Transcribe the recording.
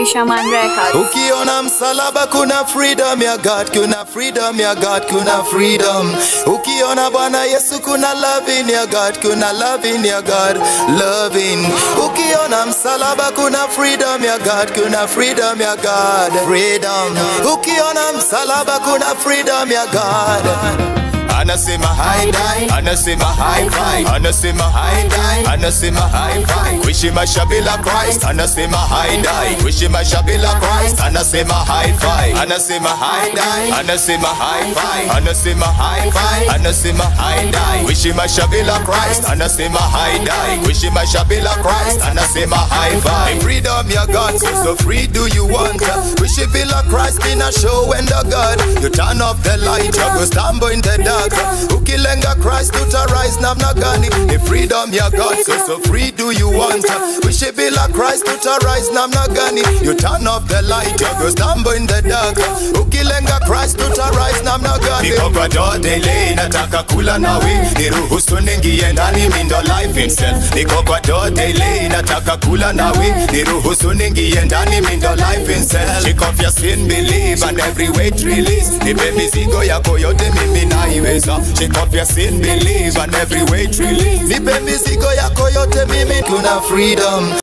Fisherman Records. Ukiona msalaba kuna freedom ya God, kuna freedom ya God, kuna freedom. Ukiona Bwana Yesu kuna loving ya God, kuna loving ya God, loving. Ukiona msalaba kuna freedom ya God, kuna freedom ya God, freedom. Ukiona msalaba kuna freedom ya God. Anasema hi die, anasema high five, anasema hi die, anasema high five. Wishi mashabila Christ, anasema hi die. Wishi mashabila Christ, anasema high five, anasema hi die, anasema high five, anasema high five, anasema hi die. Wishi mashabila Christ, anasema hi die. Wishi mashabila Christ, anasema high five. Freedom ya God, so, so free do you want? Wishi bila Christ in a show and the God. You turn off the light, you go stumble in the dark. Ukilenga Christ utarise namna gani? Ni freedom ya God, so so free do you want? Wishi bila Christ utarise namna gani? You turn off the light, you go stumble in the dark. Ukilenga Christ utarise namna gani? Niko kwa door daily, nataka kula nawe, niruhusu ningie ndani, mi ndo life himself. Niko kwa door daily, nataka kula nawe, niruhusu ningie ndani, mi ndo life himself. Shake off your sin, believe and every weight release. Nipe mizigo yako yote mimi naiweza. Shake off your sin, believe and every weight release. Nipe mizigo yako yote mimi, kuna freedom.